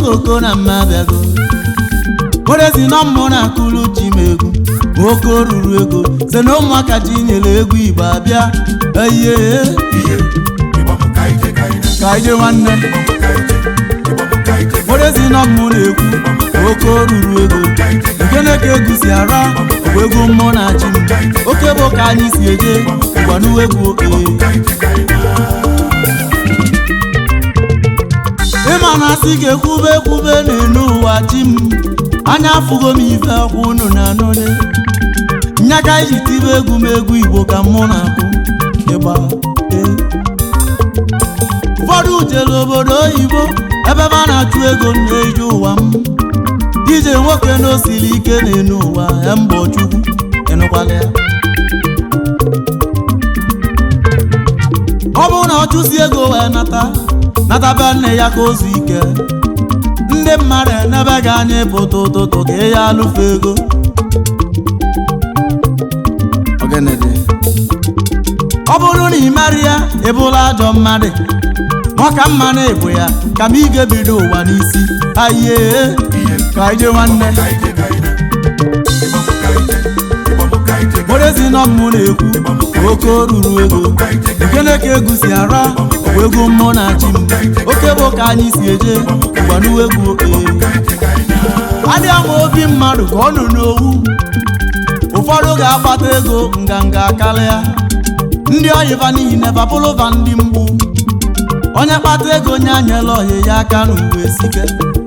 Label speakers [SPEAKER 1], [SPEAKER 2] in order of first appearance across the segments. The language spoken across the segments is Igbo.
[SPEAKER 1] okoko na mma abịago werezi na mmụ na akụrụ chi m egwu nwoke ruru ego se na ụmụaka ji nyere egwu igbo abịa eye
[SPEAKER 2] ihe ịgbamụ ka ije ka ije
[SPEAKER 1] ka ije nwanne
[SPEAKER 2] ịgbamụ ka ije ịgbamụ ka ije
[SPEAKER 1] werezi na mmụ na-ekwu nwoke ruru ego nkene ka egwu si ara bụ egwu mmụọ na chi m oke bụ ka anyị si eje gwanuwe egwu oke
[SPEAKER 2] ka ije ka ije
[SPEAKER 1] ịma na asị ga-ekwube ekwube n'elu ụwa chi m anya afụgo m ife ọkwa unu na anụle nya ka iji tibe egwu m egwu igbo ka mụ na-akụ ịgba ee. ụfọdụ jere obodo oyibo ebe a na-achụ ego na-eji ụwa m ije nwoke na osiri ike n'elu ụwa ya mbọ chukwu ịnụkwala ya ọ bụrụ na ọ chụsi ego wee nata nata be nne ya ka o zu ike ndị mmadụ enebe gị anya ịpụta ụtụtụ ka ị ya alụfe ego Ogenede. ọ bụrụ na ị mara ya ịbụla ajọ mmadụ maka mma na ịbụ ya ka m ị ga-ebido ụwa n'isi aye
[SPEAKER 2] ihe
[SPEAKER 1] ka ije nwanne
[SPEAKER 2] ka ije ka ije ịgbamụ ka ije ịgbamụ ka ije ka
[SPEAKER 1] werezi nọ mmụ na-ekwu oke ruru ego nkene ka egwu si ara bụ egwu mmụọ na chi m oke bụ ka anyị si eje gwanuwe egwu oke
[SPEAKER 2] ije ka ije
[SPEAKER 1] adịghị ama obi mmadụ ka ọ nọ n'owu ụfọdụ ga-akpata ego nganga karịa ndị oyiba niile babụlụva ndị mgbu onye kpata ego nye anyela ohi ya aka n'uwe sike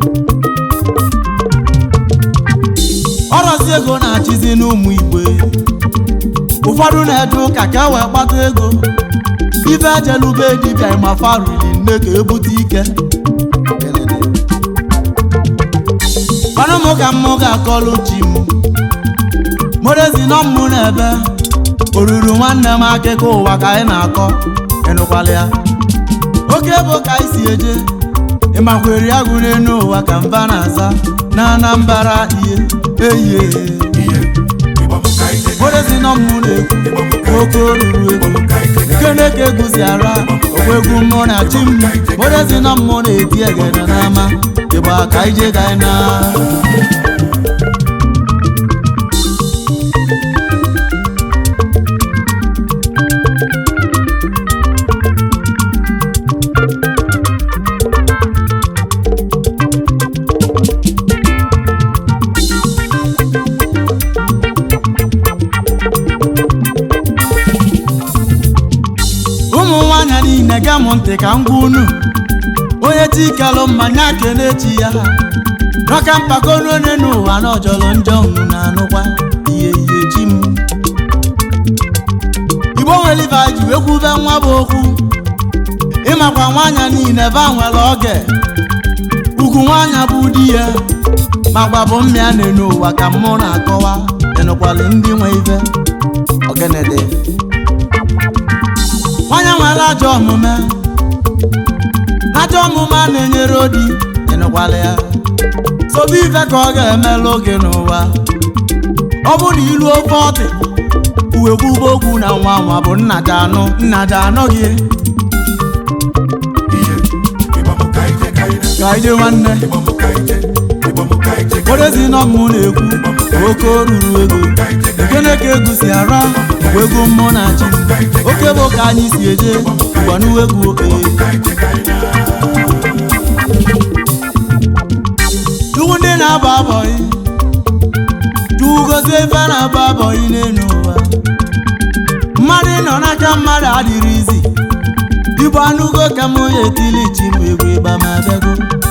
[SPEAKER 1] ọrọzi ego na-achịzi n'ụmụ igwe ụfọdụ na-eje ụka ka e wee kpata ego ife ejelube dibịa ma farili nne ka ebute ike mana mụ ka mmụ ga-akọlụ chi m morezi nọ mmụ n'ebe oruru nwanne m akụkọ ụwa ka anyị na-akọ ịnụkwala ya oke bụ ka anyị si eje ịmakwere ya gụrụ enu ụwa ka mba na-aza na anambara ihe eyie
[SPEAKER 2] ihe ịgbamụ ka ije ka
[SPEAKER 1] morezi nọ mmụ na-ekwu oke oruru ego nkene ka egwu si ara okwu egwu mmụọ na chi m morezi nọ mmụọ na-eti egede n'ama ịgba ka ije ka anyị na ụmụ nwaanyị niile ga m ntị ka m gwa unu onye tikelụ mmanya kene chi ya rọka mpako n'onye n'ụwa na ọjọrọ njọ unu na-anụkwa ihe ihe chi m igbo nwere ife ji wee kwube nwa bụ okwu ịmakwa nwaanyị niile ba nwere oge ugwu nwaanyị bụ di ya makwa bụ mmịa na ụwa ka mụ na-akọwa ịnụkwalụ ndị nwe ife ogenede nwanyị nwere ajọ omume ajọ omume a na-enyere odi ịnụkwala ya sobe ife ka ọ ga-emelụ oge n'ụwa ọ bụ na ilu ofe ọtị uwe kwube okwu na nwa nwa bụ nna ji anụ nna ji anọ gị
[SPEAKER 2] ihe ịgbamụ ka ije ka ije
[SPEAKER 1] ka ije nwanne
[SPEAKER 2] ịgbamụ ka ije ịgbamụ ka ije ka
[SPEAKER 1] orezi nọ mmụ na-ekwu oke ruru ego nkene ka egwu si ara bụ egwu mmụọ na chi oke bụ ka anyị si eje gwanuwe egwu oke
[SPEAKER 2] ije ka ije
[SPEAKER 1] Chukwu ndị na-abụ abọyị Chukwu gozie ife na-abụ abọyị n'elu ụwa mmadụ nọ n'aka mmadụ adịrị izi igbo anụgo ka m onye etili chi m egwu ịgba ma bịago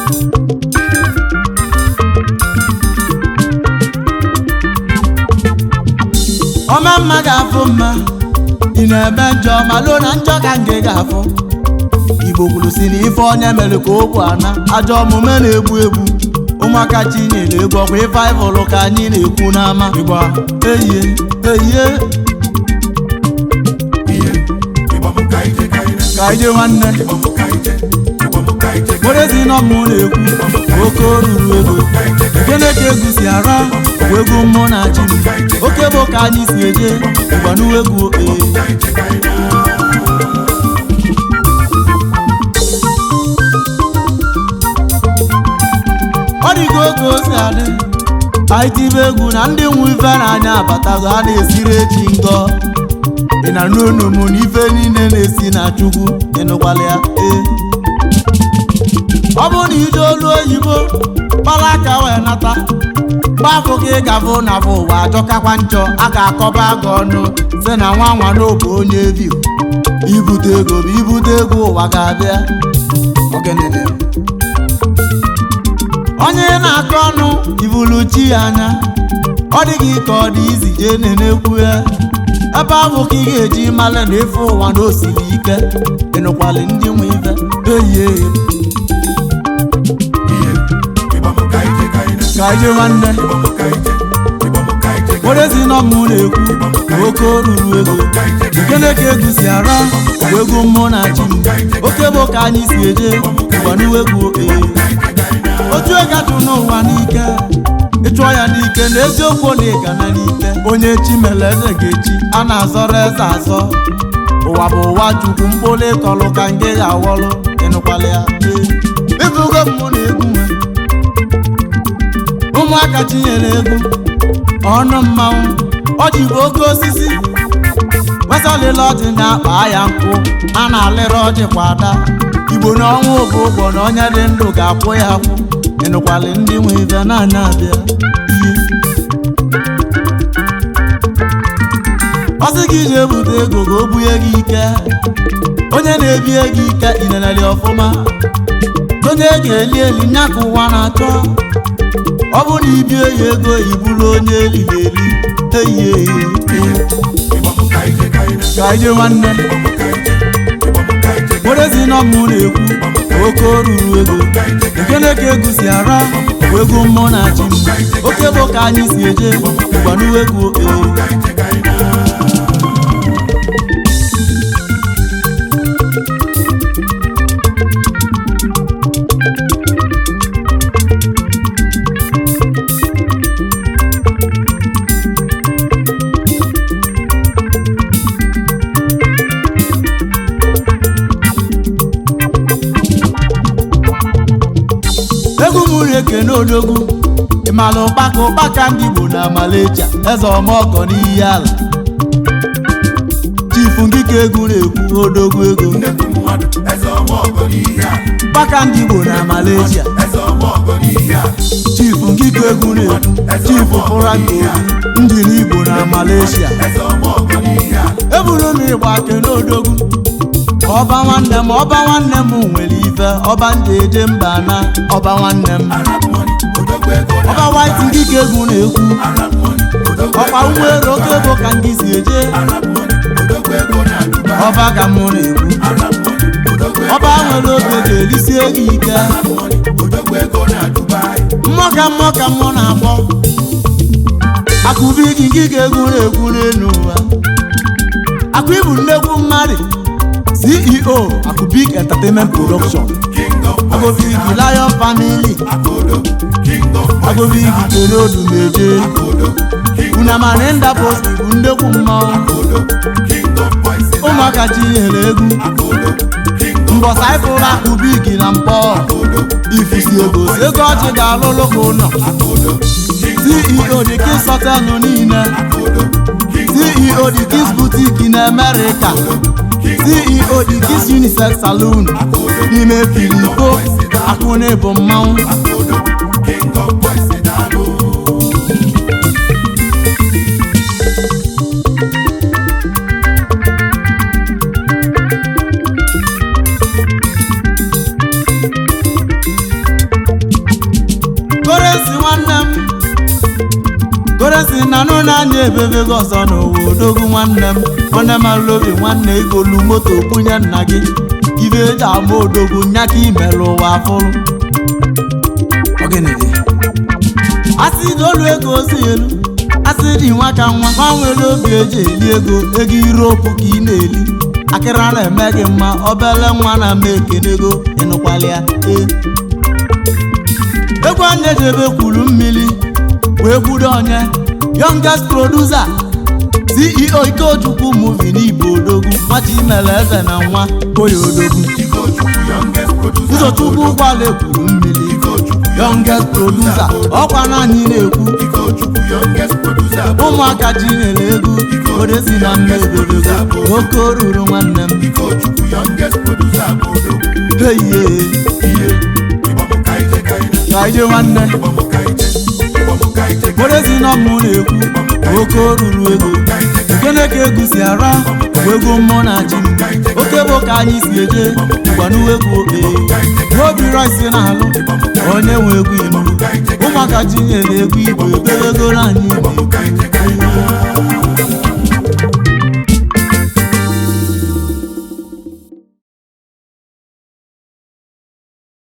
[SPEAKER 1] ọma mma ga-afụ mma ị na-eme njọ ma lụọ na njọ ka nge ga-afụ igbo kwuru si na ife onye mere ka okwu ana ajọ omume na-egbu egbu ụmụaka chinyere egwu ọkwa ife anyị hụrụ ka anyị na-ekwu n'ama ịgba eyie eyie
[SPEAKER 2] ihe ịgbamụ ka ije ka ije
[SPEAKER 1] ka ije nwanne
[SPEAKER 2] ịgbamụ ka ije ịgbamụ ka ije ka
[SPEAKER 1] werezi nọ mmụ na-ekwu oke oruru ego gịnị ka egwu si ara bụ egwu mmụọ na chi m oke bụ ka anyị si eje gbanuwe egwu ee
[SPEAKER 2] ije ka ije
[SPEAKER 1] ga-adị anyị tibe egwu na ndị nwe ife n'anya abatago a na-esiri echi ngọ ị na n'onu m na ife niile na-esi na chukwu ịnụkwala ya ee ọ bụrụ na ije olu oyibo kpara aka wee nata gbafụ ka ị gafụ na bụ ụwa ajọkakwa njọ a ga-akọba gị ọnụ si na nwa nwa n'obu onye viu ibute ego bụ ibute ego ụwa ga-abịa Ogenene. onye na-akọ ọnụ ivulu chi ya anya ọ dịghị ka ọ dị izi jee na-enekwu ya ebe ahụ ka ị ga-eji mara na efe ụwa na osiri ike ịnụkwali ndị nwe ife eyie
[SPEAKER 2] ihe ịgbamụ ka ije ka ị na
[SPEAKER 1] ka ije nwanne
[SPEAKER 2] ịgbamụ ka ije ịgbamụ ka ije ka
[SPEAKER 1] odezi nọ mmụ na-ekwu oke oruru ego nkene ka egwu si ara bụ egwu mmụọ na-achị m oke bụ ka anyị si eje ụgbaniwe egwu ee otu ịgatụ n'ụwa n'ike ịchụọ ya n'ike na eziokwu na ịga na n'ike onye chi mere eze ga-echi a na-azọrọ eze azọ ụwa bụ ụwa chukwu mkpụrụ ịkọlụ ka nke ya awọlụ ịnụkwala ya ee ịbụgo mmụ na egwu nwe ụmụaka chinyere egwu ọnụ mmanwụ ọjị bụ oke osisi wesalịla ọjị na-akpa ya nkụ a na-alịrị ọjị kwa ada igbo na ọnwụ bụ ụgbọ na onye dị ndụ ga-akwụ ya akwụ ịnụkwalị ndị nwe ife na-anya abịa ihe ọsị gị ije ebute ego ka o bunye gị ike onye na-ebie gị ike ineneli ọfụma onye ga-eli eli nya ka ụwa na-achọ ọ bụ na ibie ya ego iburu onye eliri eli eyi eyi
[SPEAKER 2] ịgbamụ ka ije ka ị na
[SPEAKER 1] ka ije nwanne
[SPEAKER 2] ịgbamụ ka ije ịgbamụ ka ije ka
[SPEAKER 1] werezi nọ mmụ na-ekwu oke oruru ego nkene ka egwu si ara bụ egwu mmụọ na-achị m oke bụ ka anyị si eje ụgbanuwe egwu ee
[SPEAKER 2] ije ka ị na
[SPEAKER 1] egwu m na-ekene odogwu ịmala ụkpaka ụkpaka ndị Igbo na Malaysia eze ọmọgọ n'iyi ala chifu ngike egwu na-ekwu odogwu ego
[SPEAKER 2] nnekwu mmadụ eze ọma ọgọ n'ihe a
[SPEAKER 1] ụkpaka ndị Igbo na Malaysia
[SPEAKER 2] eze ọma ọgọ n'ihe a
[SPEAKER 1] chifu ngike egwu na-ekwu chifu Frank Obi ndị n'Igbo na Malaysia
[SPEAKER 2] eze ọma ọgọ n'ihe a
[SPEAKER 1] eburu m ịgba kene odogwu ọba nwanne m ọba nwanne m nwere ife ọba ndị eje mba na ọba nwanne m
[SPEAKER 2] arab money odogwu ego na
[SPEAKER 1] ọba white ngike egwu na-ekwu
[SPEAKER 2] arab money odogwu
[SPEAKER 1] ọkwa
[SPEAKER 2] ego
[SPEAKER 1] ụgbọelu oke ego ka ndị si eje
[SPEAKER 2] arab money odogwu ego na dubai
[SPEAKER 1] ọba ka mụ na-ekwu
[SPEAKER 2] arab money odogwu ego
[SPEAKER 1] ọba nwere oge ga-elisie gị ike
[SPEAKER 2] arab money odogwu ego na dubai
[SPEAKER 1] mmụọ ka mmụọ ka mmụọ na-akpọ akụbi gị ngike egwu na-ekwu n'elu ụwa akụ ibu nnekwu mmadụ ceo akụbik entertainment production
[SPEAKER 2] king of boys
[SPEAKER 1] agobigi lion family
[SPEAKER 2] akodo king of boys
[SPEAKER 1] agobigi tere odumeje
[SPEAKER 2] akodo king
[SPEAKER 1] unamani ndapos bụ nnekwu mmanwụ
[SPEAKER 2] akodo king of boys
[SPEAKER 1] ụmụaka chinyere egwu
[SPEAKER 2] akodo king of
[SPEAKER 1] mbọsa ịfụrụ akụbigi na mpọ
[SPEAKER 2] akodo
[SPEAKER 1] ifusi ego ego ọchị ga-alụlụ ka ụlọ
[SPEAKER 2] akodo king
[SPEAKER 1] ceo dị kis họtelụ niile
[SPEAKER 2] akodo king
[SPEAKER 1] ceo dị kis butik na amerịka ceo dị kis unisex saloon n'ime filipo akụna bụ mmanwụ
[SPEAKER 2] akodo king of boys daalụ
[SPEAKER 1] koresi nwanne m koresi na nụ na-anya ebebe gị ọzọ n'ụwa odogwu nwanne m nwanne m alụ obi nwanne igolu moto bunye nna gị ibe eji ama odogwu nya ka imelụ ụwa afụrụ Ọgịnịdị? asị dị olu ego ozi elu asị dị nwa ka nwa nwa nwere obi eji eli ego ego iropu ka ị na-eli akịra na-eme gị mma obele nwa na-ama ekenego ịnụkwala ya ee egwu anya jebe kwuru mmiri wee kwudo onye youngest producer ceo ikechukwu movie n'igbo odogwu nwata imere eze na nwa koya odogwu
[SPEAKER 2] Ikochukwu youngest producer
[SPEAKER 1] ụzọchukwu ụgbọala ekwuru mmiri
[SPEAKER 2] Ikochukwu
[SPEAKER 1] youngest producer ọkwa na anyị na-ekwu
[SPEAKER 2] Ikochukwu youngest producer bụ
[SPEAKER 1] ụmụaka ji nyere egwu odesi na mma ebebego oke oruru nwanne m
[SPEAKER 2] Ikochukwu youngest producer bụ odogwu
[SPEAKER 1] heiye
[SPEAKER 2] ihe ịgbamụ ka ije ka ije
[SPEAKER 1] ka ije nwanne
[SPEAKER 2] ịgbamụ ka ije ịgbamụ ka ije ka
[SPEAKER 1] odesi na mmụ na-ekwu oke oruru ego gene ka egwu si ara bụ egwu mmụọ na ji m oke bụ ka anyị si eje gwanuwe egwu okpe n'obi rice na-alụ onye nwe egwu ilu ụmụaka ji nyere egwu igbo ebewegoro anyị igbo
[SPEAKER 2] ịgbamụ ka ije